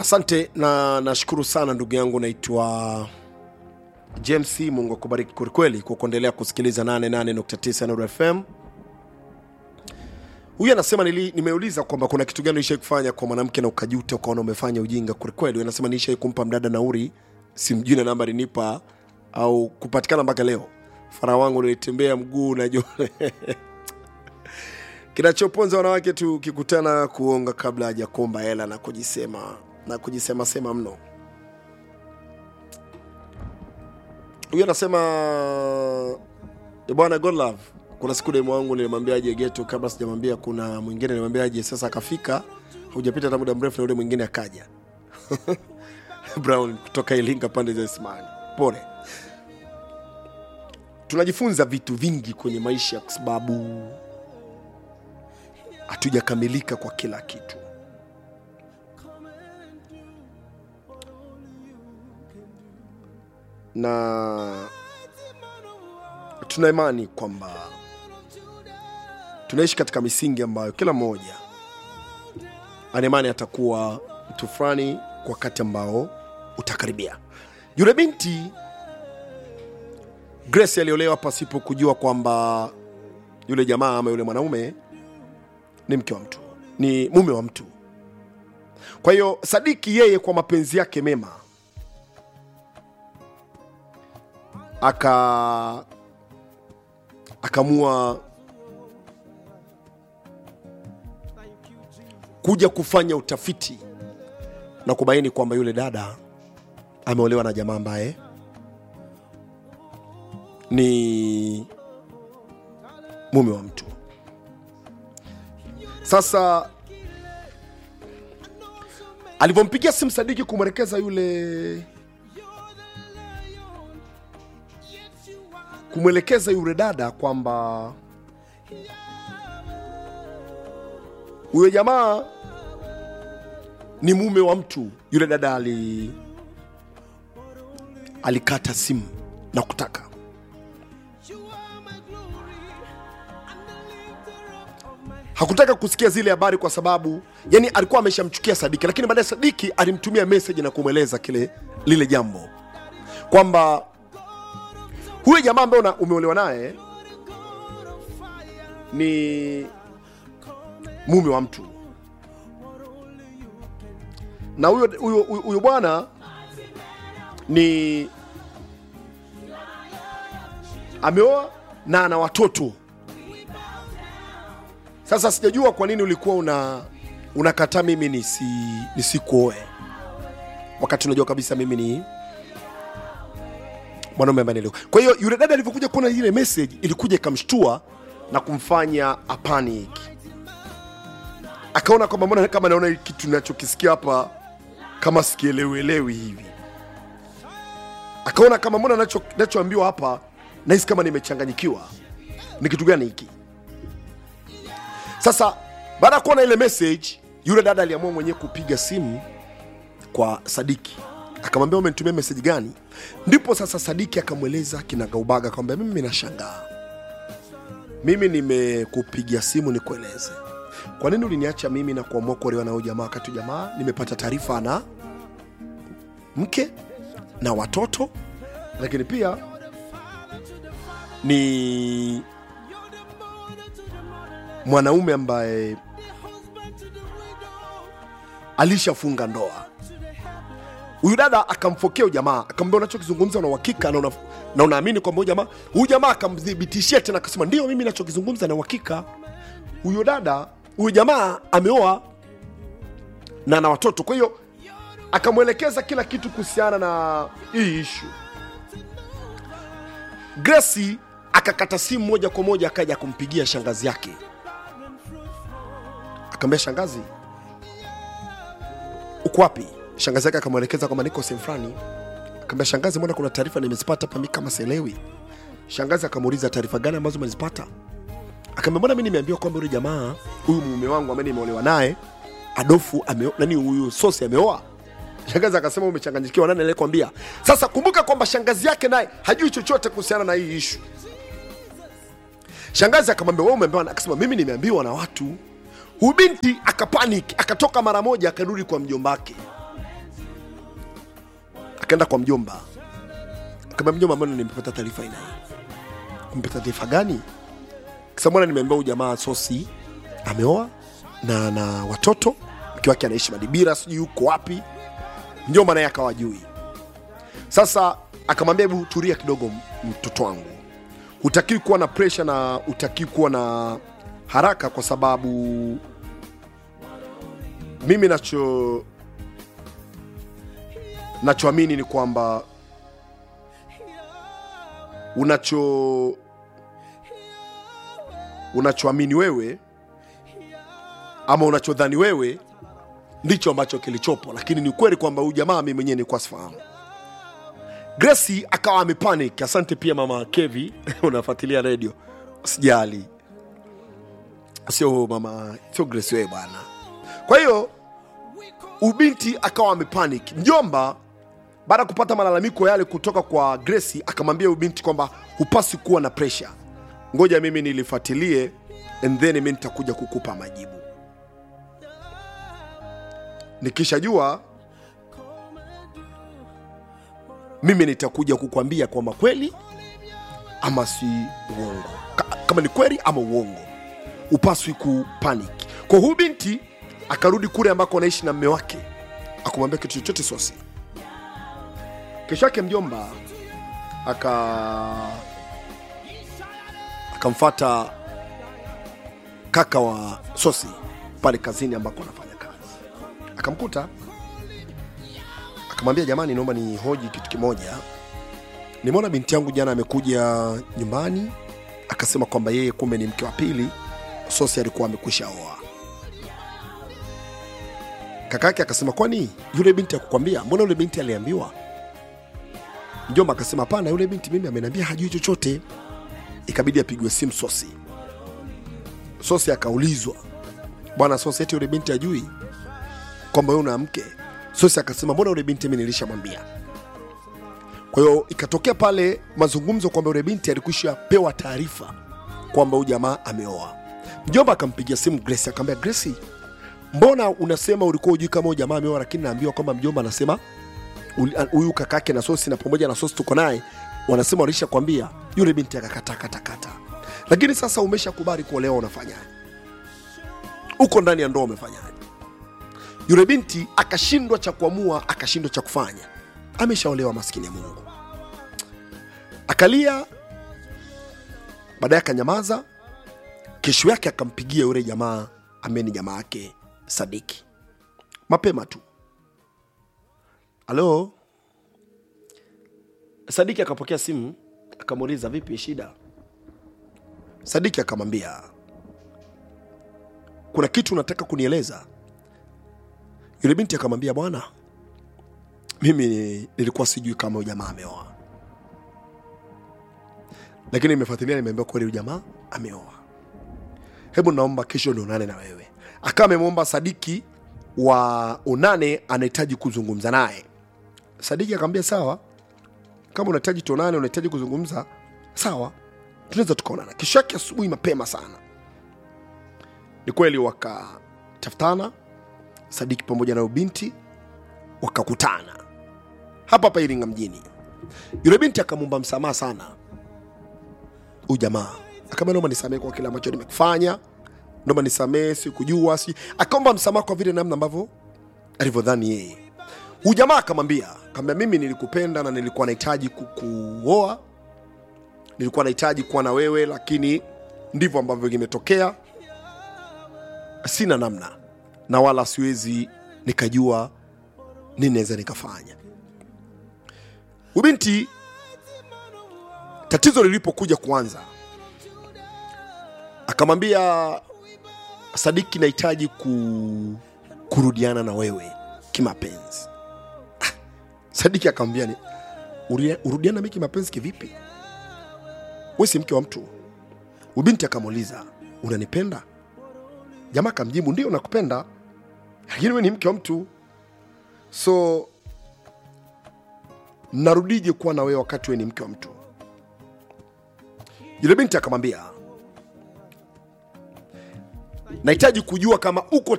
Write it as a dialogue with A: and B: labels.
A: asante na nashukuru sana ndugu yangu naitwa james mungu akubariki kwelikweli kwa kuendelea kusikiliza 88.9 Nuru fm huyu anasema nili, nimeuliza kwamba kuna kitu gani ulishai kufanya kwa mwanamke na ukajuta ukaona umefanya ujinga kwelikweli Huyu anasema nilishai kumpa mdada nauri simjui na namba alinipa au kupatikana mpaka leo fara wangu nilitembea mguu najua kinachoponza wanawake tu ukikutana kuonga kabla hajakomba hela na kujisema na kujisema sema mno huyu anasema "Eh, bwana godlove kuna siku demu wangu nilimwambia aje geto kabla sijamwambia kuna mwingine nilimwambia aje sasa akafika hujapita hata muda mrefu na yule mwingine akaja brown kutoka ilinga pande za ismani pole tunajifunza vitu vingi kwenye maisha kwa sababu hatujakamilika kwa kila kitu na tuna imani kwamba tunaishi katika misingi ambayo kila mmoja ana imani atakuwa mtu fulani kwa wakati ambao utakaribia yule binti grace aliolewa pasipo kujua kwamba yule jamaa ama yule mwanaume ni mke wa mtu ni mume wa mtu kwa hiyo sadiki yeye kwa mapenzi yake mema aka akamua kuja kufanya utafiti na kubaini kwamba yule dada ameolewa na jamaa ambaye ni mume wa mtu sasa alivyompigia simu sadiki kumwelekeza yule kumwelekeza yule dada kwamba huyo jamaa ni mume wa mtu yule dada ali alikata simu na kutaka hakutaka kusikia zile habari kwa sababu yani alikuwa ameshamchukia sadiki lakini baadaye sadiki alimtumia message na kumweleza kile lile jambo kwamba huyo jamaa ambaye una- umeolewa naye ni mume wa mtu na huyo huyo huyo- huyo bwana ni ameoa na ana watoto sasa sijajua kwa nini ulikuwa una unakataa mimi nisi nisikuoe wakati unajua kabisa mimi ni mwanaume ambaye nilio kwa hiyo yule dada alivyokuja kuona ile message ilikuja ikamshtua na kumfanya apanic akaona kwamba mbona kama naona hiki kitu nachokisikia hapa kama sikielewelewi hivi akaona kama mbona nacho- nachoambiwa hapa nahisi kama nimechanganyikiwa ni kitu gani hiki sasa baada ya kuona ile message yule dada aliamua mwenyewe kupiga simu kwa sadiki akamwambia umenitumia message gani ndipo sasa sadiki akamweleza kinagaubaga kwamba mimi nashangaa mimi nimekupigia simu nikueleze kwa nini uliniacha mimi na kuamua kuolewa na huyu jamaa wakati huyu jamaa nimepata taarifa na mke na watoto lakini pia ni mwanaume ambaye alishafunga ndoa huyu dada akamfokea huyu jamaa akamwambia unachokizungumza una uhakika na una- na unaamini kwamba huyu jamaa huyu jamaa akamdhibitishia tena akasema ndio mimi nachokizungumza na uhakika huyo dada huyu jamaa ameoa na na watoto kwa hiyo akamwelekeza kila kitu kuhusiana na hii ishu gresi akakata simu moja kwa moja akaja kumpigia shangazi yake akamwambia shangazi uko wapi shangazi yake akamwelekeza kwamba niko sehemu fulani akamwambia shangazi mbona kuna taarifa nimezipata hapa mi kama sielewi shangazi akamuuliza taarifa gani ambazo umezipata akaambia mbona mi nimeambiwa kwamba yule jamaa huyu mume wangu ambaye nimeolewa naye adofu ameo, nani huyu sosi ameoa shangazi akasema umechanganyikiwa nani aliyekwambia sasa kumbuka kwamba shangazi yake naye hajui chochote kuhusiana na hii ishu shangazi akamwambia wewe umeambiwa na-" akasema mimi nimeambiwa na watu huyu binti akapanic akatoka mara moja akarudi kwa mjombake akaenda kwa mjomba akamwambia mjomba mbona nimepata taarifa ina hii umepata taarifa gani kisa mbona nimeambia huyu jamaa sosi ameoa na na watoto mke wake anaishi madibira sijui yuko wapi mjomba naye akawa jui sasa akamwambia hebu tulia kidogo m- mtoto wangu hutakiwi kuwa na presha na hutakiwi kuwa na haraka kwa sababu mimi nacho nachoamini ni kwamba unacho unachoamini wewe ama unachodhani wewe ndicho ambacho kilichopo lakini ni ukweli kwamba huyu jamaa mi mwenyewe nilikuwa sifahamu Gracie akawa amepanic. Asante pia mama Kevi, unafuatilia redio, usijali, sio mama, sio Gracie wewe bwana. Kwa hiyo ubinti akawa amepanic. Mjomba baada ya kupata malalamiko yale kutoka kwa Gracie akamwambia ubinti kwamba hupasi kuwa na pressure, ngoja mimi nilifuatilie and then mimi nitakuja kukupa majibu. Nikishajua mimi nitakuja kukwambia kwamba kweli ama si uongo Ka, kama ni kweli ama uongo upaswi kupanic kwa huyu binti akarudi kule ambako anaishi na mme wake akumwambia kitu chochote sosi kesho yake mjomba aka akamfata kaka wa sosi pale kazini ambako anafanya kazi akamkuta akamwambia jamani naomba ni hoji kitu kimoja nimeona binti yangu jana amekuja nyumbani akasema kwamba yeye kumbe ni mke wa pili sosi alikuwa amekwisha oa kaka yake akasema kwani yule binti akukwambia mbona yule binti aliambiwa mjomba akasema hapana yule binti mimi ameniambia hajui chochote ikabidi apigwe simu sosi sosi akaulizwa bwana sosi eti yule binti ajui kwamba wewe una mke sosi akasema mbona yule binti mimi nilishamwambia kwa hiyo ikatokea pale mazungumzo kwamba yule binti alikwisha pewa taarifa kwamba huyu jamaa ameoa mjomba akampigia simu grace akamwambia grace mbona unasema ulikuwa ujui kama huyu jamaa ameoa lakini naambiwa kwamba mjomba anasema uli- huyu kakake na sosi na pamoja na sosi tuko naye wanasema walisha kwambia yule binti akakata kata kata lakini sasa umeshakubali kuolewa unafanyaje uko ndani ya ndoa umefanyaje yule binti akashindwa cha kuamua akashindwa cha kufanya ameshaolewa maskini ya mungu akalia baadaye akanyamaza kesho yake akampigia yule jamaa ambaye ni jamaa yake sadiki mapema tu halo sadiki akapokea simu akamuuliza vipi shida sadiki akamwambia kuna kitu unataka kunieleza yule binti akamwambia bwana mimi nilikuwa sijui kama huyu jamaa ameoa lakini nimefuatilia nimeambiwa kweli huyu jamaa ameoa hebu naomba kesho nionane na wewe akawa amemwomba sadiki wa unane anahitaji kuzungumza naye sadiki akamwambia sawa kama unahitaji tuonane unahitaji kuzungumza sawa tunaweza tukaonana kesho yake asubuhi mapema sana ni kweli wakatafutana sadiki pamoja na ubinti wakakutana hapa hapa iringa mjini yule binti akamwomba msamaha sana huyu jamaa akamwambia naomba nisamehe kwa kile ambacho nimekufanya naomba nisamehe sikujua si akaomba msamaha kwa vile namna ambavyo alivyodhani yeye huyu jamaa akamwambia akamwambia mimi nilikupenda na nilikuwa nahitaji kukuoa nilikuwa nahitaji kuwa na wewe lakini ndivyo ambavyo kimetokea sina namna na wala siwezi nikajua nini naweza nikafanya ubinti tatizo lilipokuja kuanza akamwambia sadiki nahitaji ku, kurudiana na wewe kimapenzi Ah, sadiki akamwambia ni "Uria- urudiana mi kimapenzi kivipi we si mke wa mtu ubinti akamuuliza unanipenda jamaa akamjibu ndio nakupenda lakini we ni mke wa mtu so narudije kuwa na wewe wakati we ni mke wa mtu yule binti akamwambia nahitaji kujua kama uko